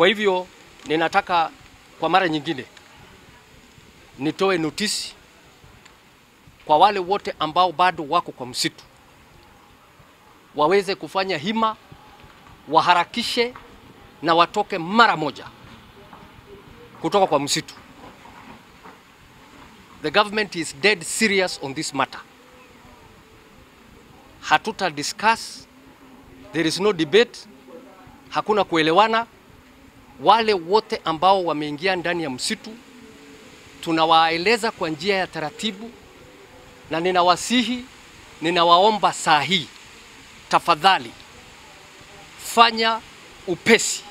Kwa hivyo ninataka kwa mara nyingine nitoe notisi kwa wale wote ambao bado wako kwa msitu waweze kufanya hima, waharakishe na watoke mara moja kutoka kwa msitu. The government is dead serious on this matter. Hatuta discuss, there is no debate, hakuna kuelewana. Wale wote ambao wameingia ndani ya msitu tunawaeleza kwa njia ya taratibu, na ninawasihi, ninawaomba saa hii, tafadhali fanya upesi,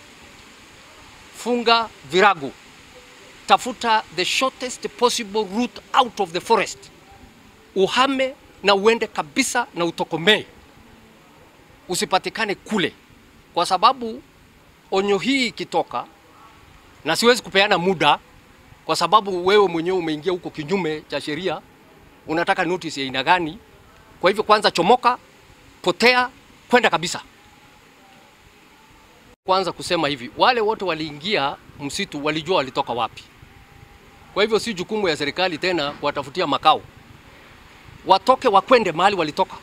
funga virago, tafuta the shortest possible route out of the forest, uhame na uende kabisa na utokomee, usipatikane kule, kwa sababu onyo hii ikitoka, na siwezi kupeana muda kwa sababu wewe mwenyewe umeingia huko kinyume cha sheria, unataka notice ya aina gani? Kwa hivyo kwanza chomoka, potea, kwenda kabisa. Kwanza kusema hivi, wale wote waliingia msitu walijua walitoka wapi. Kwa hivyo si jukumu ya serikali tena kuwatafutia makao, watoke wakwende mahali walitoka.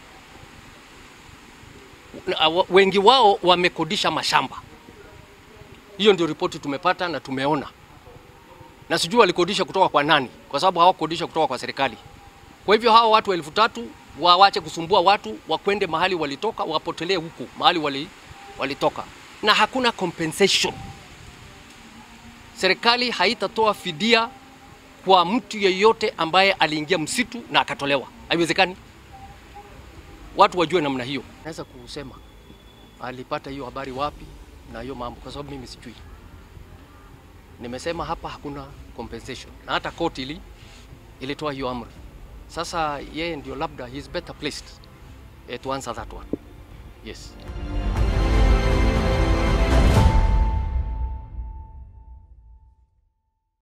Na, wa- Wengi wao wamekodisha mashamba. Hiyo ndio ripoti tumepata na tumeona, na sijui walikodisha kutoka kwa nani, kwa sababu hawakodisha kutoka kwa serikali. Kwa hivyo hawa watu elfu tatu wawache kusumbua watu, wakwende mahali walitoka, wapotelee huku mahali wali, walitoka, na hakuna compensation. Serikali haitatoa fidia kwa mtu yeyote ambaye aliingia msitu na akatolewa, haiwezekani. Watu wajue namna hiyo. Naweza kusema alipata hiyo habari wapi na hiyo mambo, kwa sababu mimi sijui. Nimesema hapa hakuna compensation, na hata koti ili ilitoa hiyo amri. Sasa yeye ndio labda he is better placed eh, to answer that one. Yes.